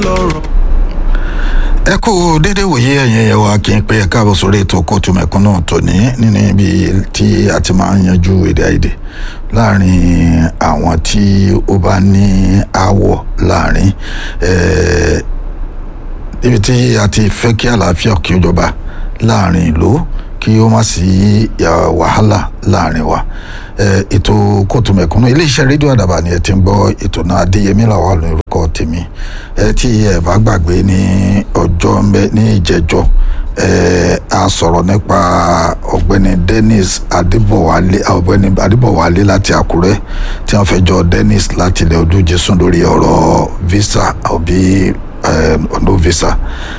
lọ́rọ̀. ẹ kú déédéé wòye ẹ̀yin ẹ̀yẹ wa kí n pé ẹ káàbọ̀ sórí ètò kóòtù mẹ̀kúnnù tòní nínú ibi tí a ti máa ń yanjú èdè àìyedè láàrin àwọn tí ó bá ní aáwọ̀ láàrin eh, ibi tí a ti fẹ́ kí àlàáfíà kí ó jọba láàrin ìlú kí ó má sí ya, wàhálà láàrin wa Eh, ètò kóòtù mẹ̀kúnnù iléeṣẹ́ rédíò àdàbà ni ẹ ti ń gbọ́ ètò náà adéyẹmí làwọn lórúkọ tèmi ẹ tí ẹ bá gbàgbé ní ọjọ́ mbẹ ní ìjẹjọ́ ẹ a sọ̀rọ̀ nípa ọ̀gbẹ́ni dennis adébọ̀wálé ọ̀gbẹ́ni adébọ̀wálé láti àkúrẹ́ tí wọ́n fẹ́ jọ dennis láti ilẹ̀ ojú jésù lórí ọ̀rọ̀ visa àbí ọ̀nà visa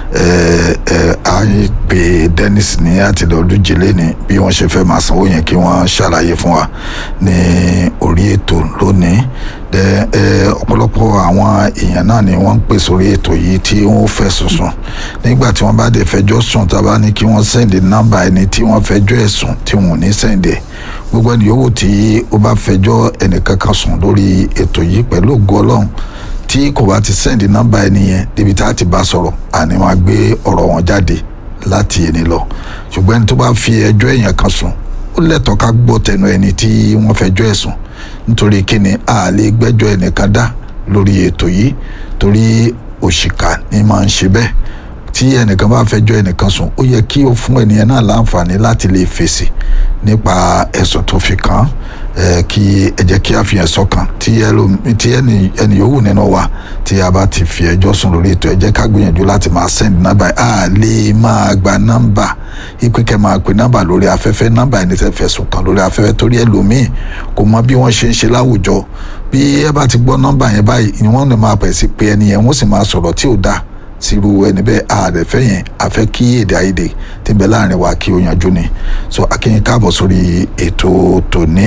a gbé dennis ní àtìlẹ̀ olújilé ni bí wọ́n ṣe fẹ́ máa sanwó yẹn kí wọ́n ṣàlàyé fún wa ní orí ètò lónìí ọ̀pọ̀lọpọ̀ àwọn èèyàn náà ni wọ́n ń pè sórí ètò yìí tí wọ́n fẹ́ sùn nígbà tí wọ́n bá dé fẹjọ́ sùn tá a bá ní kí wọ́n sẹ́ndì nọ́mbà ẹni tí wọ́n fẹjọ́ ẹ̀ sùn tí wọ́n ò ní sẹ́ndì ẹ̀ gbogbo ẹni yòówù tí ó bá fẹjọ́ ẹnìkankan sùn lórí ètò yìí pẹ̀lú ògo ọlọ́run tí kò bá ti sẹ́ndì nọ́mbà ẹni yẹn débi tá a ti bá sọ̀rọ̀ àní máa gbé ọ̀rọ̀ wọn jáde láti ẹni lọ ṣùgbọ́n ẹni tó bá fi ẹjọ́ èèyàn kan sùn ó lẹ́tọ̀ọ́ ká gbọ́ tẹnu ẹni tí wọ́n fẹjọ́ ẹ̀ sùn nítorí kíni a lè gbẹ́jọ́ ẹnìkan dá lórí ètò yìí torí òṣìkà ni máa ń ṣe bẹ́ẹ̀ tí ẹnìkan bá fẹjọ́ ẹnìkan sùn ó yẹ kí ó fún ẹnìyẹn náà láǹfààní láti lè fèsì nípa ẹ̀sùn tó fi kàn án kí ẹ jẹ́ kí a fi ẹ̀sọ́ kan tí ẹni yòówù nínú wa tí a bá ti fi ẹjọ́ sùn lórí ètò ẹ jẹ́ ká gbìyànjú láti máa send nọ́mbà a lè máa gba nọ́mbà ipe kẹ́ máa pe nọ́mbà lórí afẹ́fẹ́ nọ́mbà ẹni tẹ́ fẹ̀sùn kàn lórí afẹ́fẹ́ torí ẹlòmíì kò mọ bí wọ́n ṣe ń ṣe láwùjọ bí ẹ bá ti gbọ́ nọ́mbà yẹn báyìí ni wọ́n lè máa pẹ̀ sí pé ẹni yẹn wọ́n sì máa sọ̀rọ̀ tí ò dáa sírú ẹni bẹ́ẹ̀ ààrẹ̀fẹ́ yẹn àfẹ́ kí èdè àìyedè tí ń bẹ láàrin wa kí ó yanjú ni so akínyìn káàbọ̀ sórí ètò tòní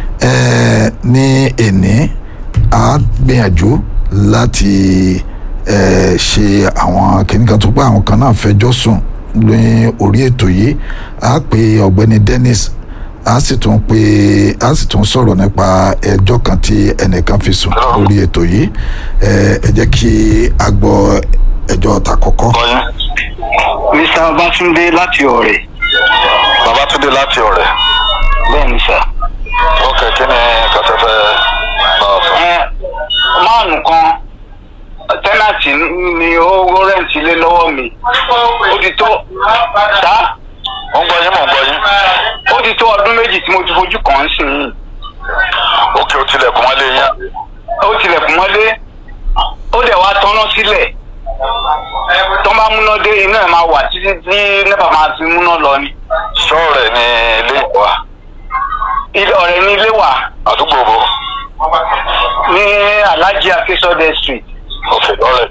ẹ ní èní a gbìyànjú láti ẹ ṣe àwọn kìnnìkan tó pé àwọn kan náà fẹjọ́ sùn ní orí ètò yìí a pe ọ̀gbẹ́ni Dennis a sì tún pe a sì tún sọ̀rọ̀ nípa ẹjọ́ kan tí ẹnìkan fi sùn lórí ètò yìí ẹ ẹ jẹ́ kí a gbọ́ ẹjọ́ ta kọ́kọ́. mr babatunde láti ọ̀rẹ́. babatunde láti ọ̀rẹ́. bẹ́ẹ̀ ni sà. ok kí ni kàtẹ́fẹ́ bá a sọ. ẹ máàlù kan tẹ́nàtì ni ó rẹ́ǹtì lé lọ́wọ́ mi ó ti tó sá mo ń gbọ́ yín mo ń gbọ́ yín. ó ti tó ọdún méjì tí mo ti fojú kàn án sí yìí ok o tilẹ̀kùn mọ́lé yín. ó tilẹ̀kùn mọ́lé ó dẹ̀ wá tọ́nà sílẹ̀ tó bá múná dé iná ẹ̀ máa wà títí tí nẹ́pà máa fi múná lọ ni. sọ́ọ̀rẹ̀ ni ilé ìwà ilé ọ̀rẹ́ ní ilé wà àdúgbò bo. ní alhaji akesode street ok lọ́rẹ̀.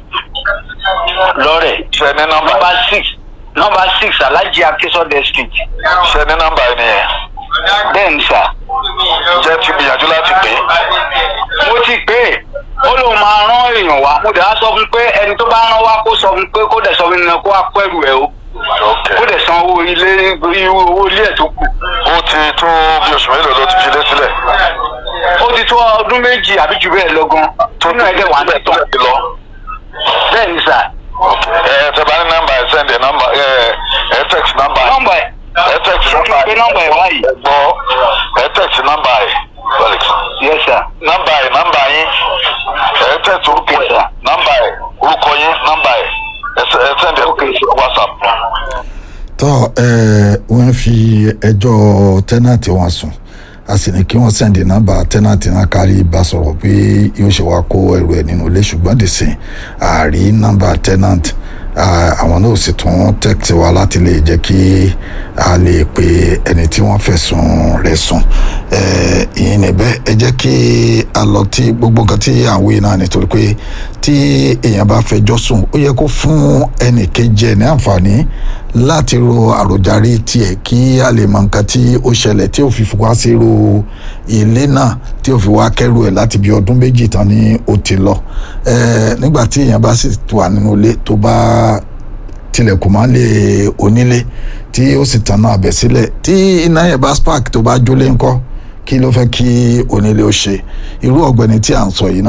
lọ́rẹ̀ ṣe ní nọ́mbà nọ́mbà six nọ́mbà six alhaji akesode street ṣe ní nọ́mbà yín nìyẹn. bẹ́ẹ̀ ni sà jẹ́ ti gbìyànjú láti pè é. mo ti pè é ó lóun máa rán èèyàn wá mo dẹ̀ á sọ fún pé ẹni tó bá rán wá kó sọ fún pé kó dẹ̀ sọ fún mi kó wá kó ẹrù ẹ̀ o ok kó dẹ̀ san owó ilé owó ilé ẹ̀ tó kù ó ti tó bí oṣù mélòó ló ti fi lé sílẹ̀. ó ti tó ọdún méjì àbí jù bẹ́ẹ̀ lọ gan nínú ẹ̀dẹ̀ wà ní tán ti lọ. bẹ́ẹ̀ ni sà ok ẹ tẹ bá ní nọ́mbà ẹ sẹ́ndì nọ́mbà ẹ ẹ text nọ́mbà ẹ. nọ́mbà ẹ̀ ẹ text mo ti nọ́mbà gbé ẹ. nọ́mbà ẹ̀ wáyìí ẹ gbọ́ ẹ text nọ́mbà ẹ. Felix. yes sir nọ́mbà ẹ nọ́mbà yín ẹ text orúkọ Okay, ẹ sir. nọ́mbà ẹ orúkọ yín nọ́mbà ẹ ẹ sẹ- ẹ sẹ́ndì ẹ Okay. whatsapp. tọ́ ẹ wọ́n fi ẹjọ́ tẹ́nàtì wọn sùn a sì ní kí wọ́n sẹ́ndì nọ́mbà tẹ́nàtì náà kárí bá sọ̀rọ̀ pé yóò ṣe wá kó ẹrù ẹ̀ nínú ilé ṣùgbọ́n dìsìn àárí nọ́mbà tẹ́nàtì àwọn náà sì tún tẹ́kítì wa láti lè jẹ́ kí a lè pe ẹni tí wọ́n fẹ̀sùn rẹ̀ sùn ìyẹn níbẹ̀ ẹ jẹ́ kí a lọ tí gbogbo nǹkan tí à ń wí náà nítorí pé tí èèyàn bá fẹjọ́ sùn ó yẹ kó fún ẹnì kejì ẹ̀ ní àǹfààní láti ro àròjàre tiẹ̀ kí a lè mọ nǹkan tí ó ṣẹlẹ̀ tí ó fi wá sí ro ilé náà tí ó fi wá kẹ́rù ẹ̀ láti bí ọdún méjì tán ni ó ti lọ nígbà tí èèyàn bá sì wà nínú ilé tó bá tilẹ̀kùn máa ń lè onílé tí ó sì tanná abẹ sílẹ̀ tí iná yẹn bá spark tó bá jólé ńkọ́ kí ló fẹ́ kí onílé ó ṣe irú ọ̀gbẹ́ni tí à ń sọ yìí náà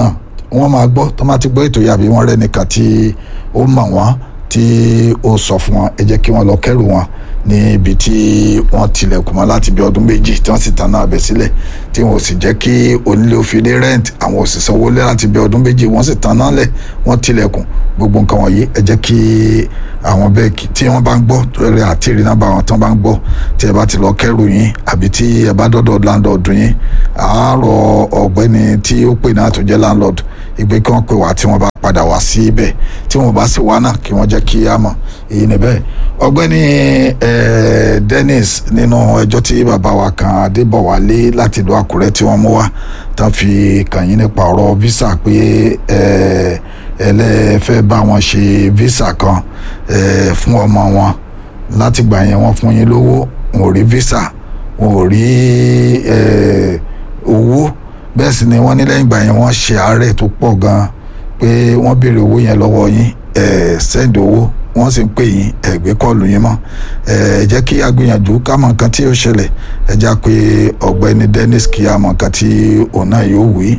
wọ́n máa gbọ́ tó máa ti gbọ́ ètò yàbí wọ́n rẹ́ nìkan tí ó mọ̀ wọ́n tí ó sọ fún wọn ẹ jẹ́ kí wọ́n lọ kẹ́rù wọn ní ibi tí wọ́n tilẹ̀kùn mọ́ láti bí ọdún méjì tí wọ́n sì tanná abẹ sílẹ̀ tí wọ́n sì jẹ́ kí onílé ó fi lé rent àwọn òṣìṣẹ́ owó lé láti bí ọdún méjì wọ́n sì tanná lẹ̀ wọ́n tilẹ̀kùn gbogbo nǹkan wọ̀nyí ẹ jẹ́ kí àwọn bẹ́ẹ̀ kí tí wọ́n bá ń gbọ́ torí àti ìrìnà bá wọn tán bá ń gbọ́ tí ẹ bá ti lọ kẹ́rù yín àbí tí ẹ bá dọ́dọ̀ landlord yín àárọ̀ ọ̀gbẹ́ni tí ó pè náà tó jẹ́ landlord ìgbé kí wọ́n pè wá tí wọ́n bá padà wá sí ibẹ̀ tí wọ́n bá sì wá náà kí wọ́n jẹ́ kí á mọ̀ èyí níbẹ̀ ọ̀gbẹ́ni eh, Dennis nínú ẹjọ́ tí bàbá wa kan Adébọ̀wálé láti ìlú Àkúrẹ́ tí wọ́n mú wá tán fi kàn yín nípa ọ̀rọ̀ visa pé eh, ẹlẹ́fẹ́ bá wọn ṣe visa kan eh, fún ọmọ wọn láti gbà yẹn wọ́n fún yín lówó wọn ò rí visa wọn ò rí eh, owó bẹ́ẹ̀ sì ni wọ́n ní lẹ́yìn ìgbà yẹn wọ́n ṣe àárẹ̀ tó pọ̀ gan-an pé wọ́n béèrè owó yẹn lọ́wọ́ yín ẹ̀ sẹ́ǹdì owó wọ́n sì ń pè yín ẹ̀ gbé kọ́ọ̀lù yín mọ́ ẹ̀ jẹ́ kí a gbìyànjú ká mọ nǹkan tí yóò ṣẹlẹ̀ ẹ já pé ọ̀gbẹ́ni Dennis kí a mọ nǹkan tí òun náà yóò wí.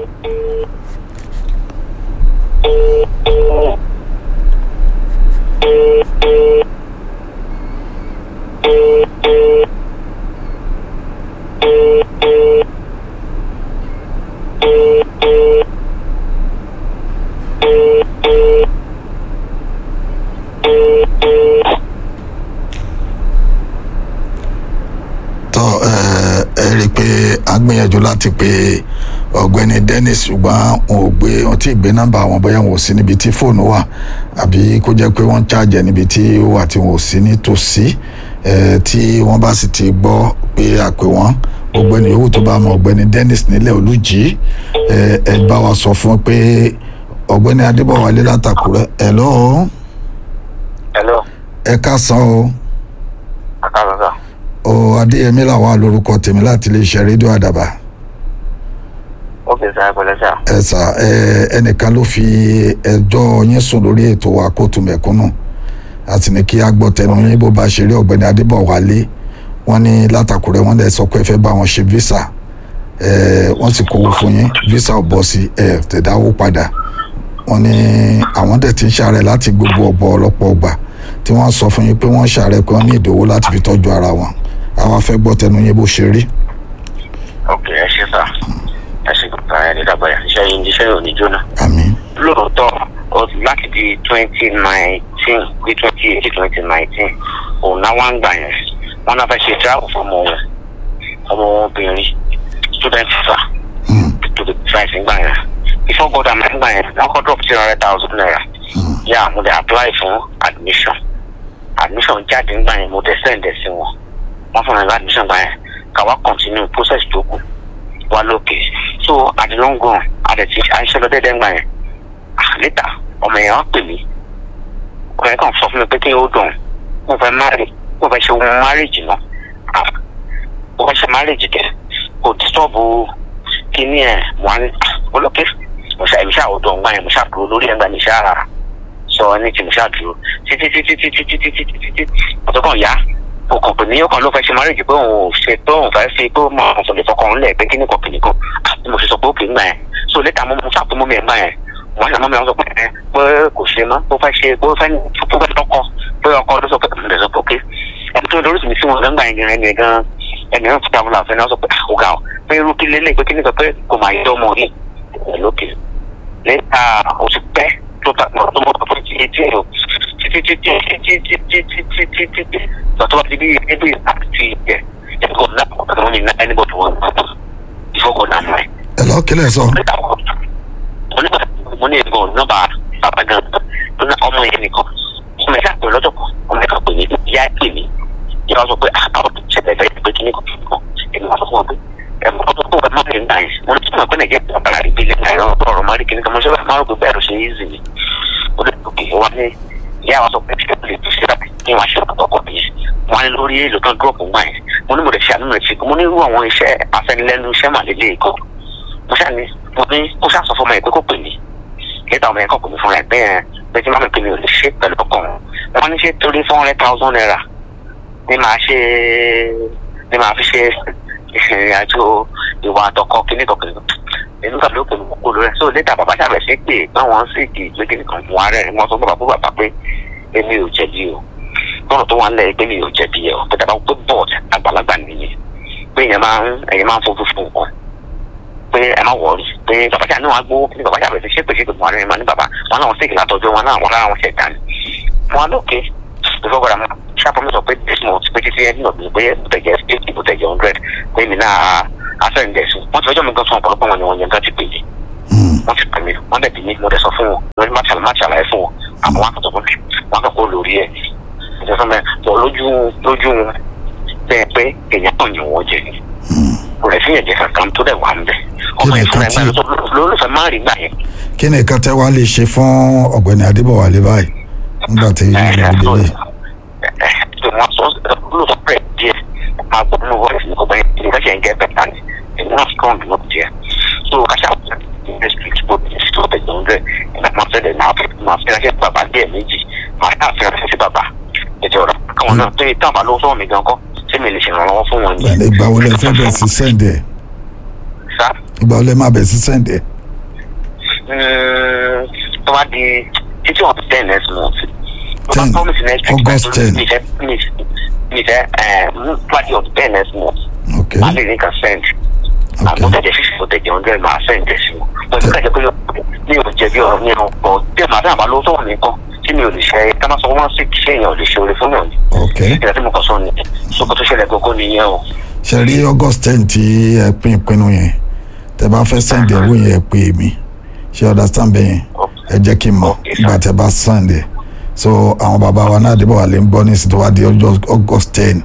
tọ́ ẹ ẹ rí i pé a gbìyànjú láti pe ọ̀gbẹ́ni Dennis ṣùgbọ́n wọn ò gbé wọn tí ì gbé nọ́mbà wọn bóyá wọn ò sí níbi tí fóònù wà àbí kó jẹ́ pé wọ́n ń ṣàjẹ́ níbi tí ó wà tí wọn ò sí nítòsí ẹ tí wọ́n bá sì ti gbọ́ pé àpè wọ́n ọ̀gbẹ́ni yòówù tó bá mọ ọ̀gbẹ́ni Dennis nílẹ̀ olùjì ẹ ẹ bá wa sọ fún pé ọ̀gbẹ́ni Adébọ̀wálé látàkùrẹ́ ẹ̀ lọ́ọ́ hello ẹ ká san o akásọsọ ọ adéyẹmí làwọn alórúkọ tèmi láti iléeṣẹ́ rédíò àdàbà ó fi sáà pẹ̀lẹ́ sà ẹ sà ẹ ẹnìkan ló fi ẹjọ́ yín sùn lórí ètò wa kóòtù mẹ̀kúnnù àti ní kí a gbọ́ tẹnu yín bó bá ṣe rí ọ̀gbẹ́ni adébọ̀wálé wọ́n ní látàkùrẹ́ wọ́n lè sọ pé ẹ fẹ́ bá wọn ṣe visa ẹ wọ́n sì kówó fún yín visa ò bọ́ sí ẹ tẹ̀dáwó padà wọ́n ní àwọn dẹ̀ ti ń ṣàárẹ̀ láti gbogbo ọ̀bọ ọlọ́pọ̀ ọgbà tí wọ́n sọ fún yín pé wọ́n ṣàárẹ̀ pé wọ́n ní ìdòwó láti fi tọ́jú ara wọn àwa fẹ́ gbọ́ tẹnu yín bó ṣe rí. ok ẹ ṣe sà ẹ ṣe gbọ́dọ̀ ẹ ní dàgbàyà iṣẹ́ yìí iṣẹ́ yìí ò ní jóná. àmín lóòótọ́ ó láti di twenty nineteen bí twenty eighteen twenty nineteen òun náà wá ń gbà yẹn wọn náà fẹ́ ṣe travel fún ọmọ wọn ọmọ wọn obìnrin student visa Mm, to the price ń gbà yẹn before god am ń gbà yẹn wọn kọ́ drop three hundred thousand naira mm, yà mo dẹ̀ apply fún admission admission jáde ń gbà yẹn mo dẹ̀ send ẹ̀ sí wọn wọ́n fún mi ní admission gbà yẹn káwa continue process tó kù wá lókè so at the long run àdẹ̀tí àìṣe lọ dẹ́dẹ́ ń gbà yẹn ah later ọmọ yẹn wá pè mí ọmọ yẹn kàn sọ fún mi pé kí n ó dùn mo fẹ́ marry mo fẹ́ ṣe ohun marriage náà ah mo fẹ́ ṣe marriage kẹ kò disturb kíní ẹ̀ mo wá ní ah olókè mo ṣe àìmíṣà ọ̀dọ̀ ọ̀gbà yẹn mo ṣàdúró lórí ẹ̀gbà mi ṣáà sọ ní tí mo ṣàdúró títí títí títí títí títí títí ọ̀tọ̀ kan yá o kàn pè ní ọkàn ló fẹ́ ṣe marriage pé òun ò ṣe pé òun fẹ́ fi pé ó mọ àwọn sọ̀lẹ̀ fọkàn ńlẹ̀ pé kíní kan kìnìún kan àti mo ṣe sọ pé ó kì í gbà yẹn so later mo mo ṣàpè mọ́ mi ẹ̀ gbà yẹn wọ́n ṣe mọ́ mi àwọn sọ pé ẹ pé kò ṣe mọ́ pé ó fẹ́ ṣe pé ó fẹ́ tó fẹ́ tọkọ pé ọkọ ló sọ pé mo lè sọ pé ok ẹni tó lórí mi sí wọn gbàgbà yẹn ẹni gan ẹni náà fúta fúnra fẹ́ náà sọ pé ó ga ọ pé irú kí lélẹ̀ pé kíní kan pé kò máa yẹ ọmọ yìí ẹ̀ lókè later ó ti pẹ́ tó ta tó mọ̀ pé ti etí ẹ̀ títí títí títí títí títí títí títí lọ́tọ́ bá ti bí ẹbí àti ẹ̀ ẹ̀kọ́ náà kò tó ní anybody wọn gbọ́ ìfọkọ̀ náà mọ̀ ẹ̀ ẹ lọ kílẹ̀ sọ mo ní ẹ̀gbọ́n nọ́mbà bàbá gan tó ná ọmọ yẹn nìkan ọmọ yẹn sàpè lọ́jọ́ kan ọmọ yẹn kan pè mí ìyá pè mí ìyá wa sọ pé àwọn tó ṣẹlẹ̀ fẹ́ pé kíní kan kíní kan èmi wà sọ fún wọn pé ẹ̀mọ́ tó kó ẹ̀ má lè ń dà yẹn mo ní tí mo pẹ́ nàìjíríà bàbá rẹ̀ bí lẹ́yìn àìrọ̀ ọ̀rọ̀ má rí kíní kan mo ṣe máa rò pé bẹ́ẹ̀ ló ṣe easy ni ó lè tóbi wá ní ìyá wa sọ pé ṣé o lè fi ṣe láti kí wọ́n ṣe ọ̀pọ̀ bí wọ́n á ní lórí èlò tán drop ń gbà yẹn mo ní mo lè ṣe àánú rẹ̀ ṣe mo ní irú àwọn iṣẹ́ afẹnilẹ́nu iṣẹ́ màlélẹ́ kan mo ṣáà ní mo ní ó ṣáà sọ fún ọmọ yẹn pé kó pè mí lẹ́tà ọmọ yẹn kọ̀ pè mí fúnra ẹ̀ bẹ́ẹ̀ pé tí máa pè mí ò lè ṣe pẹ̀lú ọkàn wọn ní ṣe torí four hundred thousand naira ní máa ṣe ní máa fi ṣe ìrìn àjò ìwà àtọkọ kíní kan kíní kan inú tàbí ó pẹ̀lú kókó lórí ẹ̀ so létà bàbá ṣàbẹ̀ sí pé báwọn sì kì í gbé kí nìkan fún ààrẹ wọn sọ fún bàbá bàbá pé èmi ò jẹ̀bi o lọ́nà tó wà ń lẹ̀ pé mi ò jẹ̀bi ẹ̀ o pé tàbá pé bọ́ọ̀d àgbàlagbà nìyẹn pé èèyàn máa ń ẹ̀yìn máa ń fojú fún nǹkan pé ẹ má wọrí pé bàbá ṣàbẹ̀ náà gbó ní bàbá ṣàbẹ̀ sí ṣépè ṣépè fún ààrẹ máa ní bàbá wọn náà sì kì látọjú wọn náà wọn lára wọn ṣẹ̀dá ni wọn lókè ìfọwọ́ra mọ́ ṣàpọ̀ mi sọ pé this month pé títí ẹni náà pé bùtẹ̀jẹ̀ fifty bùtẹ̀jẹ̀ hundred pé mi náà asẹ́ǹdẹ̀sùn wọ́n ti fẹjọ́ mi gan fún ọ̀pọ̀lọpọ̀ wọn ni wọ́n yẹn gan ti pè mí wọ́n ti pè mí wọ́n dẹ̀ bí mi mo dẹ̀ sọ fún wọn lórí má ṣàlàyé má ṣàlàyé fún wọn àmọ́ wọn kàn sọ fún mi wọn kàn kó lórí ẹ̀ ìjọ fún mi bọ̀ lójú lójú wọn bẹ́ẹ̀ pé èèyàn kàn yàn wọ́n jẹ ni kò rẹ̀ sí ẹ̀jẹ̀ kankan tó dẹ̀ wà ń bẹ̀ ọmọ yẹn fúnra ẹ̀ lólùfẹ́ má rí gbà yẹn. kí ni nǹkan tẹ́ wá lè ṣe fún ọ̀gbẹ́ni adébọ̀wálé báyìí nígbà tí yín ló délé. wọ́n sọ lóòótọ́ pẹ̀ díẹ̀ máa gbọ́ nínú voice ní ọgbẹ́ ìgbésẹ̀ ń gẹ́ bẹ̀tà ni èmi náà strong ló díẹ̀ so kàṣà industry tó bí sí tó bẹ̀jẹ̀ ọ̀rẹ́ ìgbà máa fẹ́ lẹ̀ máa fẹ́ máa fẹ́ láṣẹ bàbá díẹ̀ méjì máa yà fẹ́ láṣẹ sí bàbá ètò ọ̀rọ̀ káwọn náà tó yẹ táwọn bá lówó sọ́wọ́ mi gan kọ́ ṣé mi lè ṣèrànlọ́wọ́ fún wọn ni. ìgbà wo lẹ fẹ́ bẹ̀ sí sẹ́ǹdẹ̀ sá ìgbà wo lẹ máa bẹ̀ sí sẹ́ǹdẹ̀. tó bá di títí wọn ten next month tó bá 10, promise next week August 10. mi fẹ́ mi mi fẹ́ ẹ̀ party of ten next month ok máa lè ní kan send àmọ́ tẹ̀jẹ̀ fífi kò tẹ̀jẹ̀ hundred máa send ẹ̀ sí wọn mo ní kájọ pé mi ò jẹ̀bi ọ̀rọ̀ mi ò pọ̀ bí màá dáhà bá lówó sọ̀rọ̀ mi kan tí mi ò lè ṣe ká má sọ wọ́n sì ṣe èèyàn ò lè ṣe oore fún yàn ni ok ìgbà tí mo kàn sọ ni sókò tó ṣẹlẹ̀ gbogbo nìyẹn o ṣe rí august ten tí ẹ pín ìpinnu yẹn tẹ́ bá fẹ́ sẹ́ǹdẹ̀ owó yẹn ẹ pè mí ṣe understand bẹ́ẹ̀ yẹn ẹ jẹ́ kí n mọ̀ Okay, sir. nígbà tẹ́ bá sẹ́ǹdẹ̀ so àwọn bàbá wa náà adébọ̀wálé ń gbọ́ ní ìsìn tó wá di ọjọ́ august ten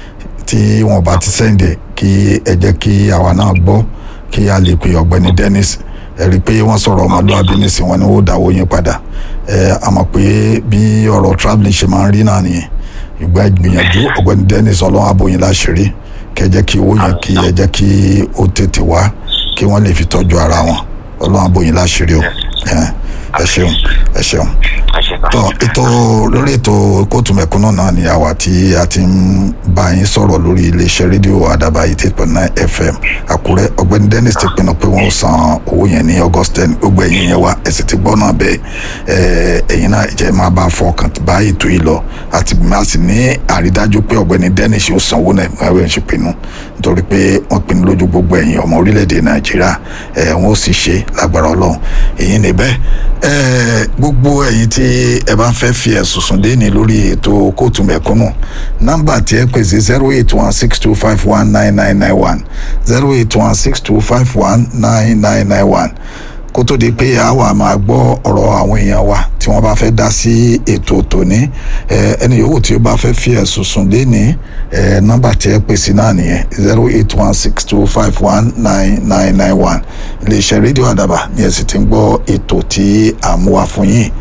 tí wọn bá ti sẹ́ǹdẹ̀ kí ẹ jẹ́ kí àwa náà gbọ́ kí a lè pe ọ̀gbẹ́ni dennis ẹ rí i pé wọ́n sọ̀rọ̀ ọmọlúwàbí nísìn wọn ni ó dáwọ́ yín padà ẹ a mọ̀ pé bí ọ̀rọ̀ travelling ṣe máa ń rí náà nìyẹn ìgbà ìgbìyànjú ọ̀gbẹ́ni dennis ọlọ́run abóyin láṣìírí kẹ jẹ́ kí owó yẹn kí ẹ jẹ́ kí ó tètè wá kí wọ́n lè fi tọ́jú ara wọn ọlọ́run abóyin láṣìírí o ẹ ẹ ṣeun ẹ ṣeun ẹ ṣe kan. tọ ètò lórí ètò kóòtù mẹ̀kúnnù náà ni àwa tí a ti ń bá yín sọ̀rọ̀ lórí iléeṣẹ́ rédíò àdàbà eighty point nine fm àkúrẹ́ ọ̀gbẹ́ni dennis ti pinnu pé wọ́n ó san owó yẹn ní august ten gbogbo ẹ̀yin yẹn wá ẹ̀sìn ti gbọ́ náà bẹ́ẹ̀ ẹ̀ ẹ̀yin náà jẹ́ máa bá fọkàn bá ètò yìí lọ àti máa sì ní àrídájú pé ọ̀gbẹ́ni dennis yóò san owó náà ẹ̀wẹ̀ ń ṣe pinnu nítorí pé wọ́n pinnu lójú gbogbo ẹ̀yin ọmọ orílẹ̀-èdè nàìjíríà ẹ̀ wọ́n ó sì ṣe lágbára ọlọ́run èyí ni bẹ́ẹ̀ ẹ̀ gbogbo ẹ̀yin tí ẹ bá fẹ́ fi ẹ̀sùn sùn déni lórí ètò kóòtù mẹ̀kúnnù nọ́mbà tí ẹ pè sí zero eight one six two five one nine nine nine one zero eight one six two five one nine nine nine one kó tó di pé a wà máa gbọ́ ọ̀rọ̀ àwọn èèyàn wa tí wọ́n bá fẹ́ dá sí ètò tòní ẹ, ẹni yòówù tí ó bá fẹ́ fi ẹ̀sùn sùn déni ẹ, nọ́mbà tí ẹ pè sí náà nìyẹn zero eight one six two five one nine nine nine one iléeṣẹ́ rédíò àdàbà ni ẹ sì ti ń gbọ́ ètò tí à ń mú wá fún yín.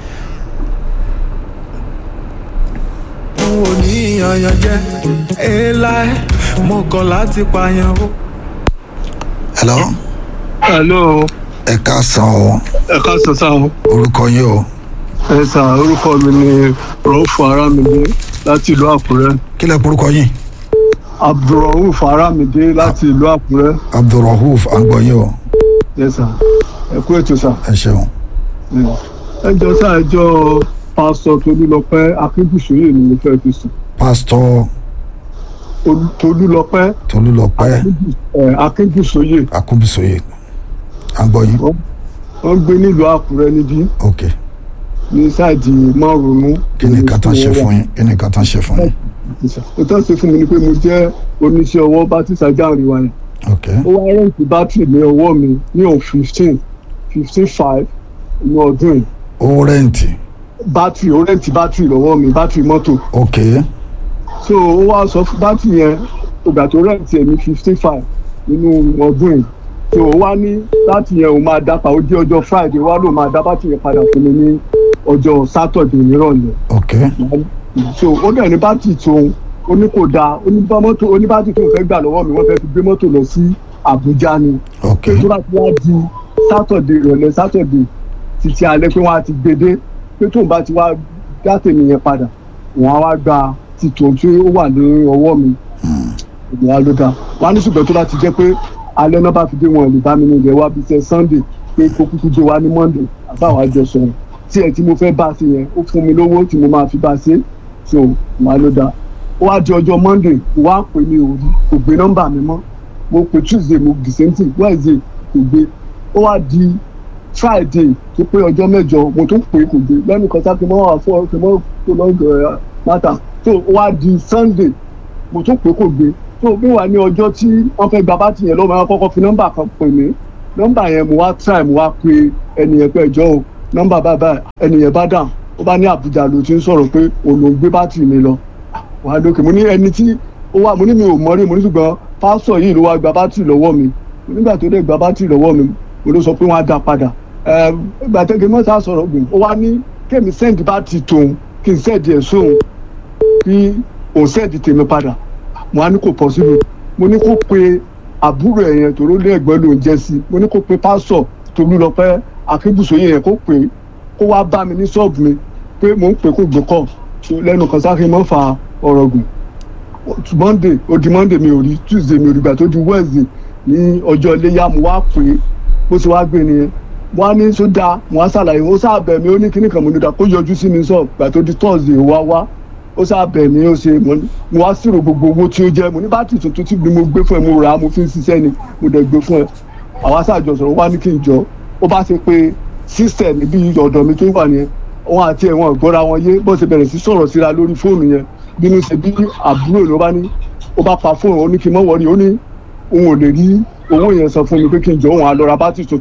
n ò ní yanyan jẹ èèlà mo kọ̀ láti pààyàn o. hello hello ẹ káàsán o ẹ káàsán sá o orúkọ yín o ẹ sà orúkọ mi ni rọ́ọ̀fù arámidé láti ìlú àkúrẹ́ kí lẹ porúkọ yín abdulrahuf arámidé láti ìlú àkúrẹ́ abdulrahuf àgbọ̀yìn o ẹ sà ẹ kú ètò sà ẹ ṣeun ẹ jọ sá ẹ jọ pásítọ̀ tolúlọpẹ́ akíndùsóyè ni mo fẹ́ fi sùn pásítọ̀ Olú- tolúlọpẹ́ tolúlọpẹ́ ẹ, akíndùsóyè akúbísòye àgbọ̀yìn wọ́n gbé nílùú àkúrẹ́ níbí ok ní sáàdì márùnún kí ni nǹkan tán ṣe fún yín kí ni nǹkan tán ṣe fún yín ó tán ṣe fún mi ni pé mo jẹ́ oníṣẹ́ ọwọ́ bátìsà jáàrin wa yẹn ok ó wá rẹ́ǹtì bátìrì ní ọwọ́ mi ní on fifteen fifteen five ní ọdún yìí ó rẹ́ǹtì bátìrì ó rẹ́ǹtì bátìrì lọ́wọ́ mi bátìrì mọ́tò ok so ó wá sọ fún bátìrì yẹn ìgbà tó rẹ́ǹtì ẹ̀ ní fifteen five nínú ọdún yìí so ó wá ní bátìrì yẹn òun máa dá pa ó jẹ́ ọjọ́ friday ó wá lóun máa dá bátìrì yẹn padà fún mi ní ọjọ́ saturday nírọ̀lẹ́ ok so ó dẹ̀ ní bátìrì tóun ó ní kò dáa ó ní bá mọ́tò ó ní bátìrì tóun fẹ́ gbà lọ́wọ́ mi wọ́n fẹ́ fi gbé mọ́tò lọ sí àbújá ni ok pé tó bá ti wá di sátọ̀dé ìrọ̀lẹ́ sátọ̀dé títí alẹ́ pé wọ́n á ti gbé dé pé tóun bá ti wá dá tèmi yẹn padà wọ́n á wá gba títò tí ó wà ní ọwọ́ mi ìgbà ló dáa wọ́n á ní ṣùgbọ́n tó bá ti jẹ́ pé alẹ́ náà bá fi dé wọn lè bá mi ní ilẹ̀ wa bíi ṣe sunday pé kó kúkú dé wa ní monday àbáwá jọ sọ̀rọ̀ tí ẹ tí mo fẹ́ bá ṣe yẹn ó fún mi lówó tí mo máa fi bá ṣe so màá ló dáa ó wá di ọjọ́ monday mo wá pè mí òru kò gbé nọ́mbà mi mọ́ mo pè tuesday mo the same thing wednesday kò gbé ó wá di friday tó pé ọjọ́ mẹ́jọ mo tún pè é kò gbé lẹ́nu kan sáà kí n mọ́ wà fún ọ kí n mọ́ tó lọ́gọ̀ ẹ̀ mátà tó ó wá di sunday mo tún pè é kò gbé tó bí wà ní ọjọ́ tí wọ́n fẹ́ gba bátì yẹn lọ́wọ́ wọn kọ́kọ́ fi nọ́mbà kan pè mí nọ́mbà yẹn mo wá try mo wá pe ẹnìyẹn pé ẹjọ́ o nọ́mbà bàbá ẹnìyẹn bá dàn ó bá ní àbújá ló ti ń sọ̀rọ̀ pé òun ló ń gbé bátì mi lọ wàá lókè mo ní ẹni tí ó wà mo ní mi ò mọ̀ rí mo ní ṣùgbọ́n pásọ̀ yìí ló wá gba bátì lọ́wọ́ mi nígbà tó dé gba bátì lọ́wọ́ mi mo ló sọ pé wọ́n á dá padà ìgbà tẹ́gẹ́ mọ́tà sọ̀rọ̀ gbìn ó wá ní kémi sẹ́ǹdì bátì tòun kí n sẹ́ǹdì ẹ̀ sóhun kí òun sẹ́ǹdì tèmi padà mo á ní kò pọ̀ síbi mo ní kó pe àbúrò ẹ̀ yẹn tòró lé ẹ̀gbọ́n lòún jẹ́ sí mo ní kó pe pásọ̀ tolú lọ pẹ́ akébùsọ̀yìn yẹn kó pè kó wá bá mi ní ṣọ́ọ̀bù mi pé mò ń pè kó gbé kọ́ lẹ́nu kan sáré mọ́ fa ọ̀rọ̀ gùn monday ó di monday mi ò rí tuesday mi ò rí gbà tó di wednesday ní ọjọ́ iléyà mo wá pè é bó ṣe wá gbé nìyẹn mo wá ní sódà mo wá ṣàlàyé ó sábẹ̀ mi ó ní kíní kan mo ní dà kó yọjú sí mi sọ gbà tó di thursday ó wá wá ó sábẹ̀ mi ó ṣe mo wá sírò gbogbo owó tí ó jẹ́ mo ní bátìrì tuntun tí mo gbé fún ẹ mo rà á mo fi ń ṣiṣẹ́ ni mo dẹ̀ gbé fún ẹ àwa ṣàjọ sọ̀rọ̀ wá ní kí n jọ ó bá ṣe pé sísẹ̀ níbi ọ̀dọ̀ mi tó wà nìyẹn wọn àti ẹ̀wọ̀n ìgbọ́ra wọn yé bó ṣe bẹ̀rẹ̀ sí sọ̀rọ̀ síra lórí fóònù yẹn bínú ṣe bí àbúrò ló bá ní ó bá pa fóònù ó ní kí n mọ̀ wọ́rí ó ní òun ò lè rí owó yẹn san fún mi pé kí n jọ òun á lọ ra bátìrì tuntun